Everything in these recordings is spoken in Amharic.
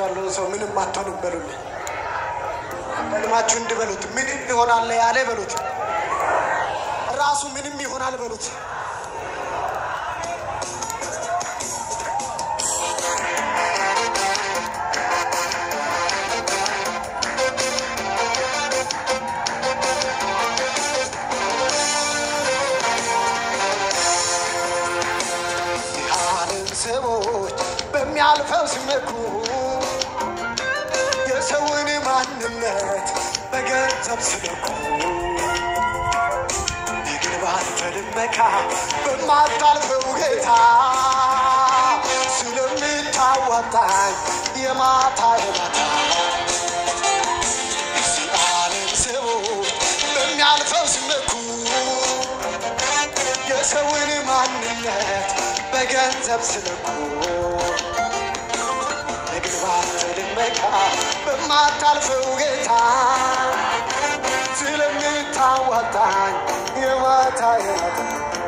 ያለውን ሰው ምንም አትሆንም በሉልኝ። በልማችሁ እንድበሉት ምንም ይሆናል ያለ በሉት። ራሱ ምንም ይሆናል በሉት። የዓለም ሰዎች በሚያልፈው ሲመኩ የሰውን ማንነት በገንዘብ ሲለኩ ግን ባንተ ልመካ በማታልፈው ጌታ ስለምታዋጣኝ የማታ የማታ እዚህ ዓለም ሰዎች በሚያልፈው ሲመኩ የሰውን ማንነት በገንዘብ ስለኩ ንግድ ባንተ ልመካ በማታልፈው ጌታ ስለምታዋጣኝ የማታ የማታ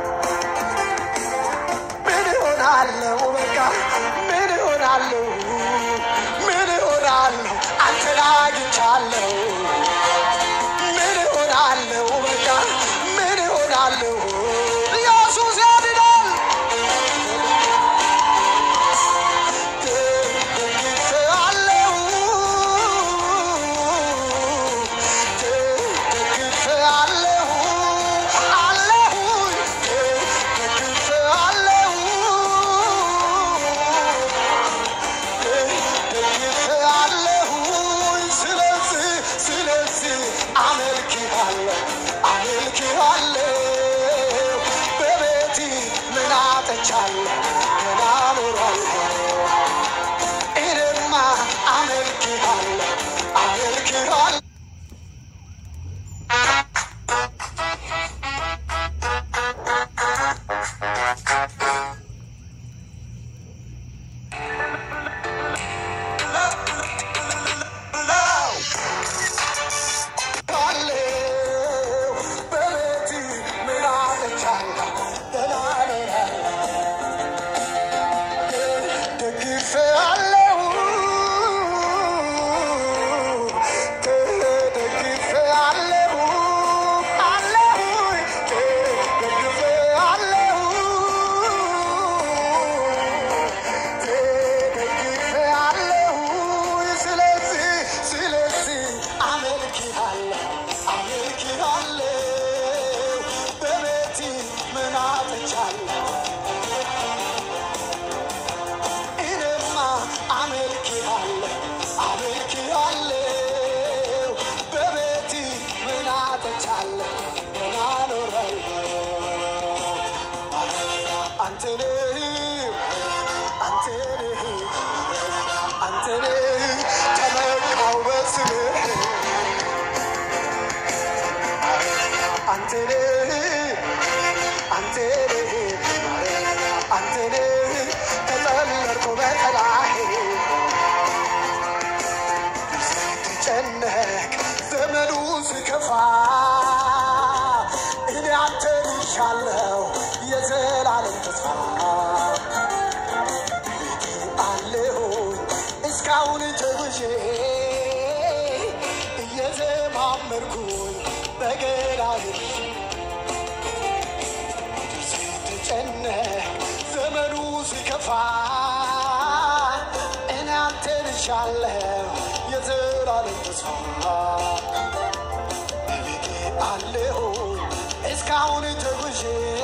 ምን እሆናለሁ በቃ ምን እሆናለሁ ምን እሆናለሁ አንተን አግኝቻለሁ ምን እሆናለሁ በቃ ምን እሆናለሁ ኢየሱስ ያድናል ደግፌአለሁ ደግፌአለሁ አለሁኝ ደግፌአለሁ ደግፌአለሁኝ ስለዚህ ስለዚህ አመልክሃለሁ አመልክሃለሁ በቤቲ ምን አጥቻለሁ ገና እኖራለሁ እኔማ አመልክሃለሁ አመልክሃለሁ በቤቲ ምን አጥቻለሁ ገና እኖራለሁ ደግፌአለሁ ደግፌአለሁ አለሁኝ ደግፌአለሁ ደግፌአለሁ ስለዚህ ስለዚህ አመልክሃለሁ አመልክሃለሁ በቤቲ ምን አጥቻለሁ እኔማ አመልክሃለሁ አመልክሃለሁ በቤቲ ምን አጥቻለሁ ገና እኖራለሁ አንተ ነህ አንተ ነህ አንተ ነህ ተመካው በስምህ አንተ ነህ አንተ ነህ አንተ ነህ ተጠለልኩ በጠላህ ስትጨነቅ ዘመኑ ሲከፋ እኔ አንተን ይሻለው የዘላለም ተስፋ አለሁኝ እስካሁን ተጉዤ እየዘማመርኩኝ በገራይ ስትጨነቅ ዘመኑ ሲከፋ እኔ አንተን ይሻለው የዘላለም ተስፋ በቤቴ አለሁኝ እስካሁን ተጉዤ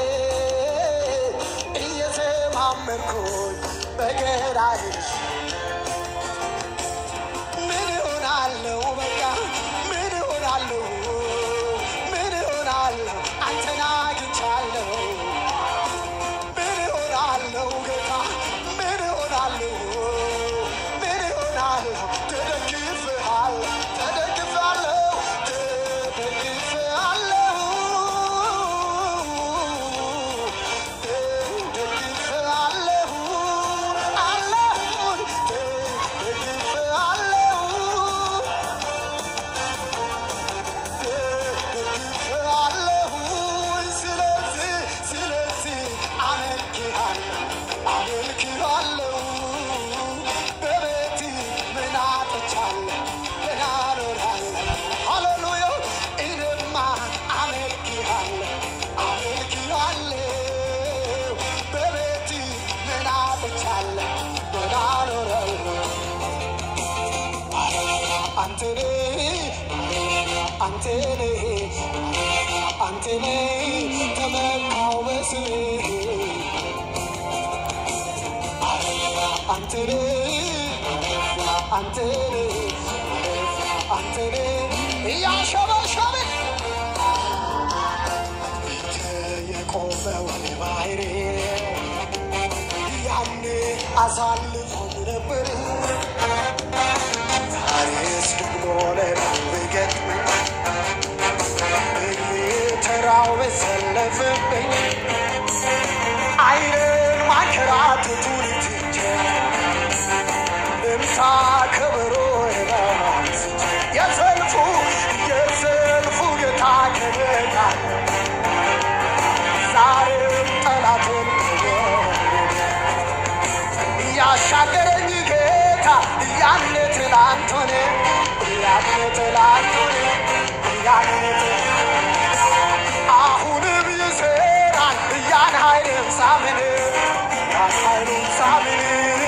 እየተማመንኩኝ በገራይ ምን እሆናለሁ በቃ ምን እሆናለሁ ምን እሆናለሁ አንተን አግኝቻለሁ ምን እሆናለሁ ጌታ ምን እሆናለሁ ምን እሆናለሁ ተደግፌሃለሁ ተደግፌሃለሁ ተደግፌሃለሁ ተደግፌሃለሁ አለሁኝ አንተ ነህ አንተ ነህ አንተ ነህ ተመካው በስምህ አንተ ነህ አንተ ነህ አንተ ነህ እያሸበሸብን ፊት የቆመውን ባህሬ ያኔ አሳልፎኝ ነበር ዛሬስ ደግሞ ሌላው ቢገጥመኝ ተራው በሰለፈብኝ አይንን ማንከራተቱን ትቼ ልምታ ከበሮ የባንስቼ የሰልፉ የሰልፉ ጌታ ከበታ ዛሬም ጠላትን እያሻገረኝ ጌታ ያኔ ትላንት ሆነ ያኔ ትላንት ሆነ ያኔ ትላንት አሁንም ይሰራል ያን ኃይልን ሳምን ያን ኃይልን ሳምን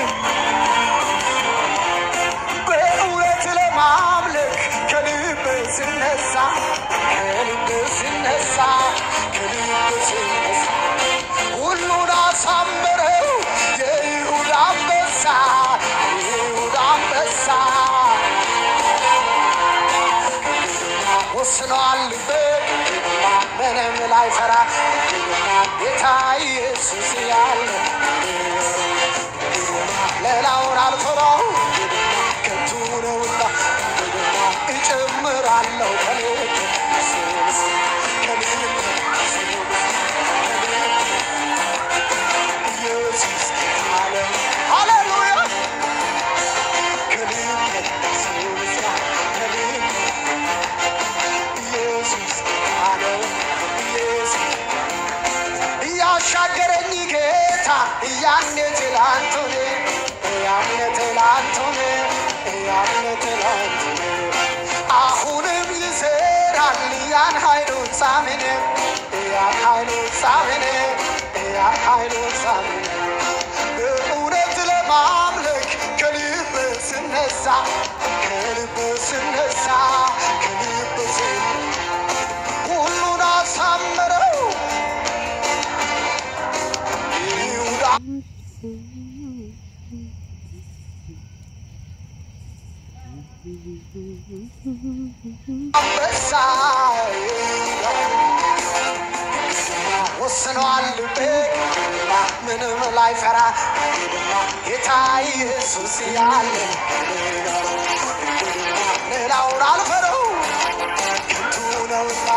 በእውነት ለማምለክ ከልብ ስነሳ ከልብ ስነሳ ከልብ ስነሳ ሁሉን አሳመረው የይሁዳ አንበሳ የይሁዳ አንበሳ ወስኗል ልቤ ምንም ላይፈራ ጌታ ኢየሱስ ያለ ሌላውን አልፈራው ከንቱ ነውና እጨምራለሁ ከልብ ከልብ ኢየሱስ አለ ሃሌሉያ ከልብ ከልብ ኢየሱስ አለ ኢየሱስ እያሻገረኝ ጌታ ያኔ ትላንቱን ያኔ ትላንቱን ያኔ ትላንቱን አሁንም ይሰራል ያን ኃይሉን ሳምን ያን ኃይሉን ሳምን ያን ኃይሉን ሳምን በእውነት ለማምለክ ከልብ ስነሳ ከልብ ስነሳ ከልብ ስነሳ ሁሉን አሳምረው ይሁዳ አንበሳ ወስኗል ልቤ ምንም ላይፈራ ጌታ ኢየሱስ ያለ ሌላውን አልፈረው ከንቱ ነውና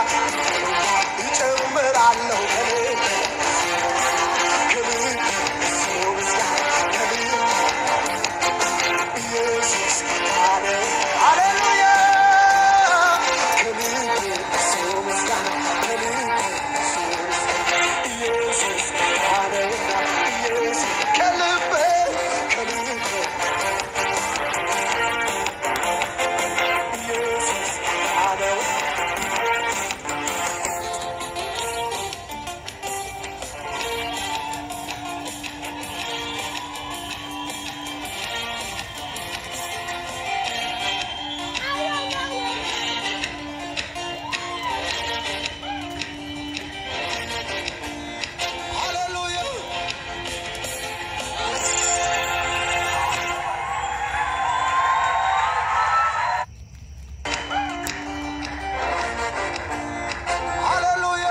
እጨምራለሁ ከልብ ከልብ ሰው ምስጋና ከልብ ኢየሱስ አለ ሃሌሉያ ከልብ ሰው ምስጋና ከልብ ሰው ምስጋና ኢየሱስ አለና ኢየሱስ ከልብ ከልብ ኢየሱስ አለው ሃሌሉያ ሃሌሉያ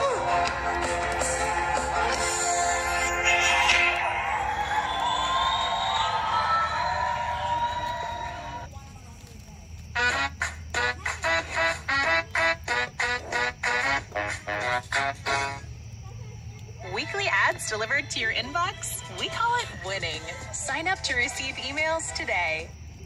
Weekly ads delivered to your inbox? We call it winning. Sign up to receive emails today.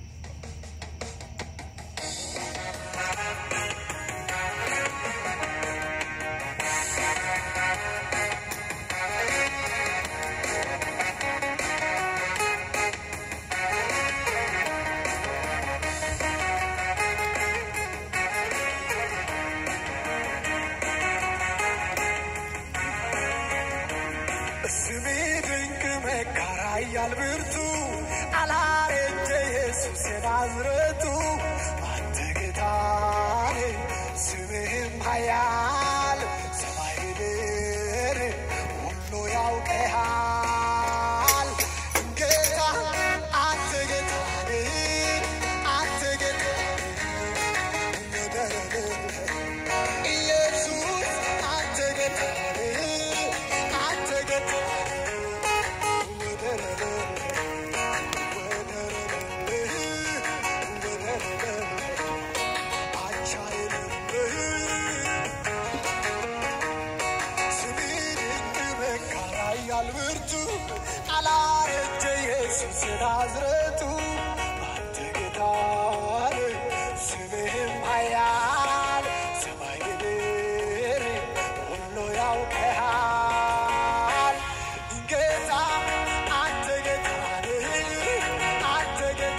ስሜ ድንቅ መካራ እያል ብርቱ አላረጀ ኢየሱስ የናዝረቱ አንተ ይበዛል ብርቱ አላረጀ ኢየሱስ ናዝረቱ አንተ ጌታ ነህ፣ ስምህም ኃያል ሰማይ ምድር ሁሉ ያውቅሃል። ጌታ አንተ ጌታ ነህ፣ አንተ ጌታ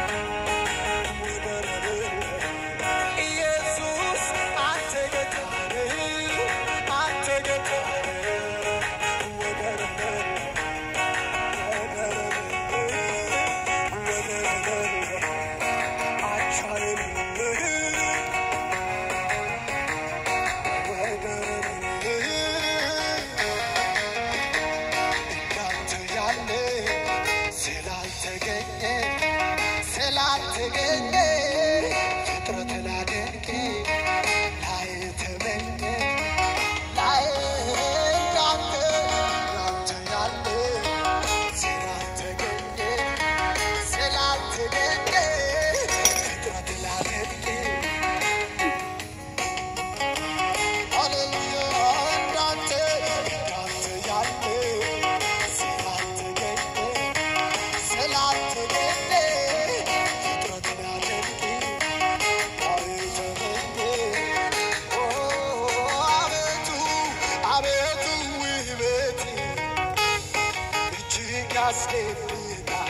ኢየሱስ አንተ ጌታ ነህ፣ አንተ ጌታ ነህ፣ ወደር አቻ የለህ እንዳንተ ያለ ስላልተገኘ ስላልተገኘ ፍጥረት ላደንቅ ላይ ተመኘ ላይ እንዳንተ እንዳንተ ያለ ስላልተገኘ ስላልተገኘ ፍጥረት ላደንቅ ሃሌሉያ እንዳንተ እንዳንተ ያለ ስላልተገኘ ስላልተገኘ ፍጥረትን አደንቅ አልተመኘ ኦ አቤቱ አቤቱ ውበት እጅግ ያስደንቃል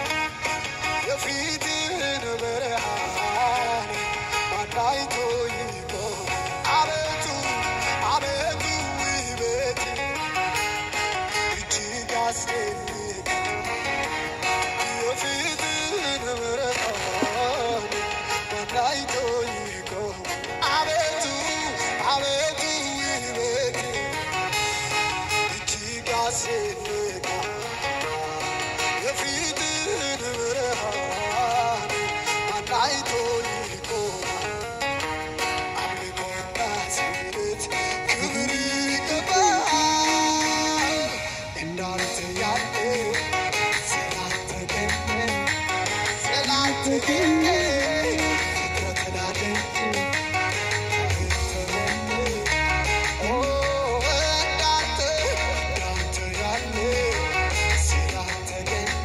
የፊትህን ብርሃን ማን አይቶ ይቆም? አቤቱ አቤቱ ውበት እጅግ ያስደንቃል የፊትህን ብርሃን ማን አይቶ ይቆም? አቤቱ አቤቱ ውበት እጅግ ያስደንቃል የፊትህን ብርሃን ማን አይቶ ይቆማል? አምልኮና ስግደት ክብር ይገባል። እንዳንተ ያለ ስላልተገኘ ስላልተገኘ ፍጥረትን አደንቅ ተመኘ ኦ እንዳንተ እንዳንተ ያለ ስላልተገኘ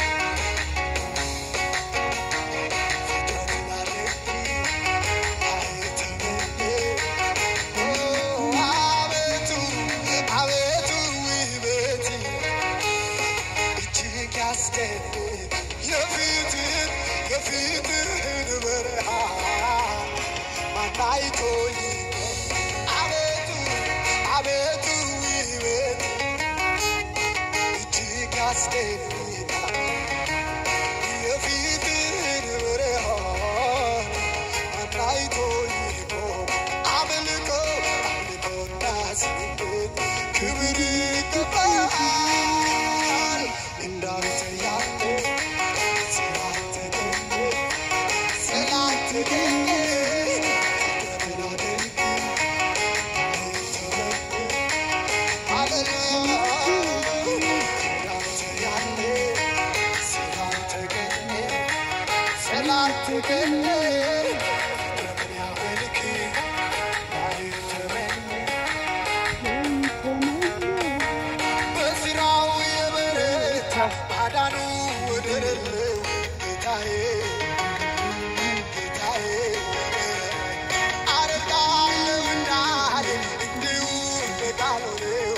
ፍጥረትን አደንቅ አይተመኘ ኦ አቤቱ አቤቱ ውበት እጅግ ያስደንቅ የፊትህን የፊትህን ብርሃን ማን አይቶ ይቆም? አቤቱ አቤቱ ውበት እጅግ ያስደንቃል የፊትህን ብርሃን ማን አይቶ ይቆም? አምልኮ አምልኮና ስግደት ክብር ይገባል። እንዳንተ ያለ ስላልተገኘ ስላልተገኘ ፍጥረትን አደንቅ አይተመኝ ሃሌሉያ እንዳንተ ያለ ስላልተገኘ ስላልተገኘ ፍጥረትን ያመልክ አይተመኝ በስራው የበረታ ማዳኑ ወደር የለው ጌታዬ ጌታዬ አደርጋለሁ እንዳለ እንዲሁ እንደ ቃሉ ነው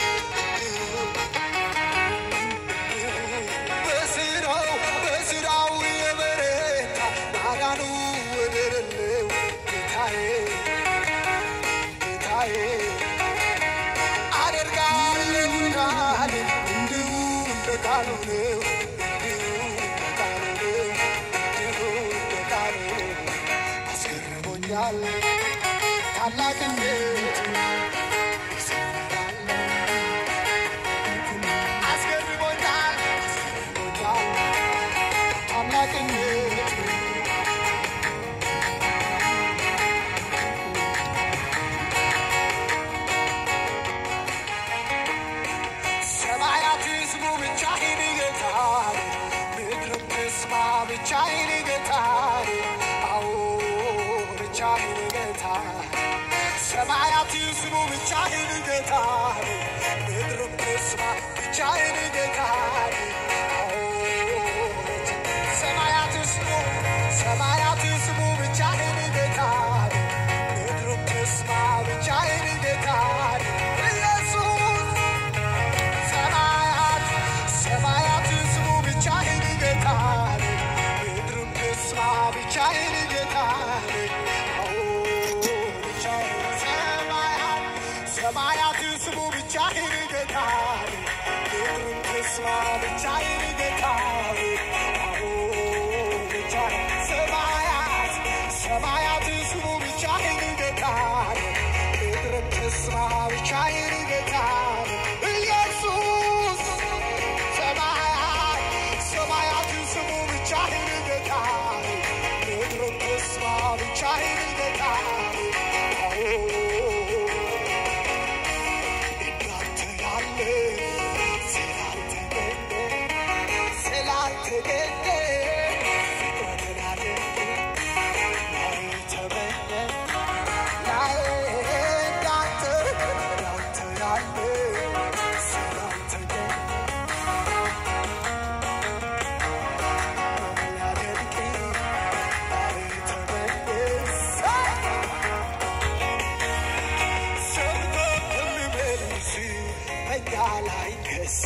በስራው በስራው የበረታ ማዳኑ ወደር የለው ጌታዬ ጌታዬ አደርጋለሁ እንዳለ እንዲሁ እንደ ቃሉ ነው እንዲሁ እንደ ቃሉ ነው እንዲሁ እንደ ቃሉ ነው። አስገርሞኛል ታላቅነቱ አስገርሞኛል አስገርሞኛል ታላቅነቱ ሰማያት ስሙ ብቻህን ጌታ ብቻዬን ጌታ ሰማያት ስሙ ሰማያት ስሙ ብቻዬን ጌታ ምድሩም ትስማ ብቻዬን ጌታ ኢየሱስ ሰማያት ሰማያት ስሙ ብቻዬን ጌታ ምድሩም ትስማ ብቻዬን ጌታ ሰማያት ሰማያት ስሙ ብቻዬን ጌታ ምድሩም ትስማ ብቻዬን ጌታ ሰማያት ሰማያት ስሙ ብቻዬን ጌታ ምድርም ትስማ ብቻዬን ጌታ ኢየሱስ ሰማያት ሰማያት ስሙ ብቻዬን ጌታ ምድርም ትስማ ብቻዬን ጌታ እንዳንተ ያለ ስላልተገኘ ስላልተገኘ ፍቅረትን አደንቅ ላይ ተመኘ ላይ እንዳንተ እንዳንተ ያለ ስላልተገኘ ላደንቅ ላይ ተመኘ ሰምቶ የሚመልስ በእኛ ላይ ከስ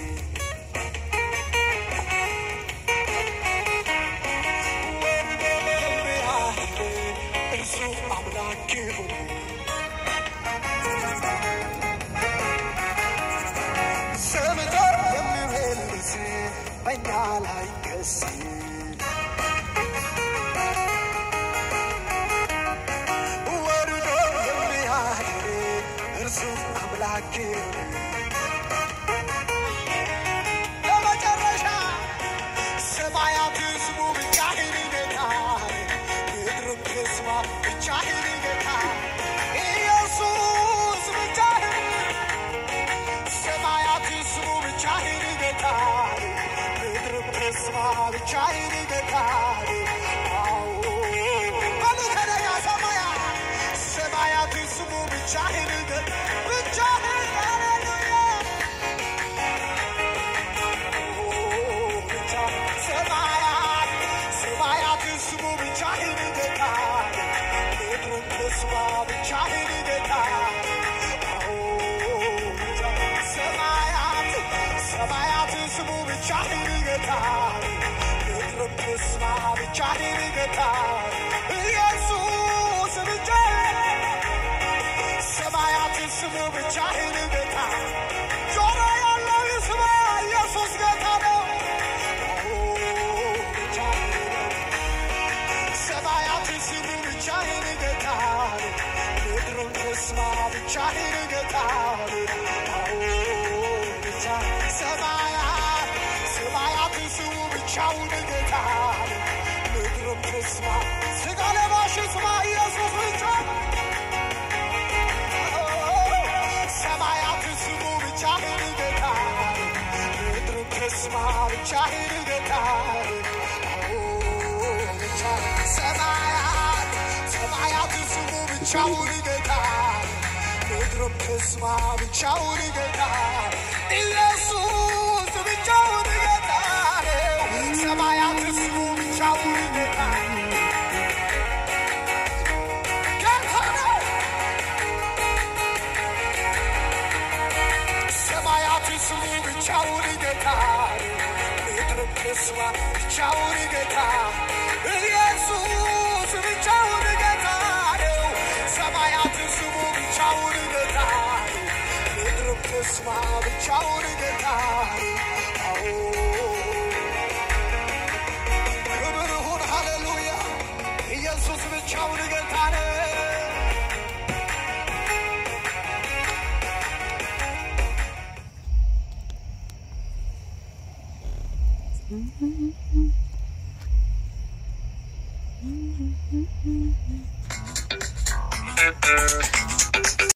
ወርዶ የሚያህል እርሱ አምላክ ይሁን። ሰምቶ የሚመልስ በእኛ ላይ ከስ ወርዶ የሚያድር እርሱ አምላክ ለመጨረሻ ሰማያት ስሙ ብቻህን ጌታ ምድርም ትስማ ብቻህን ጌታ ኢየሱስ ብቻህን ሰማያት ስሙ ብቻህን ጌታ ምድርም ትስማ ብቻህን ጌታ አዎ በሉ ከነጋ ሰማያ ሰማያት ስሙ ብቻህን ጌታ ብቻህን ሃሌሉያ ሰማያት ሰማያት ስሙ ብቻህን ጌታ ምድርም ትስማ ብቻህን ጌታ ሰማያት ሰማያት ስሙ ብቻህን ጌታ ምድርም ትስማ ብቻህን ጌታ ኢየሱስ ብቻህን ሰማያት ስሙ ብቻህን ጌታ ጆሮ ያለው ይስማ ኢየሱስ ጌታ ነው ሰማያት ስሙ ብቻህን ጌታ ምድሩም ትስማ ብቻህን ጌታ ሰማያት ሰማያት ስሙ ብቻውን ጌታ ምድሩም ትስማ ስጋ ለባሽ ስማ ኢየሱስ ብቻ ሰማያት ስሙ ብቻህን ጌታ ምድሩም ትስማ ብቻህን ጌታ ሰማያት ሰማያት ስሙ ብቻውን ጌታ ምድርም ትስማ ብቻውን ጌታ ኢየሱስ ብቻውን ጌታ ሰማያት ስሙ ብቻውን ጌታ ጌታ ነው። ሰማያት ስሙ ብቻውን ጌታ ምድርም ትስማ ብቻውን ጌታ ኢየሱስ ብቻውን ጌታ ነው። ሰማያት ስሙ ብቻውን ጌታ ምድርም ትስማ ብቻውን ጌታ አዎ ክብር ይሁን ሃሌሉያ ኢየሱስ ብቻውን ጌታ ነው። Thank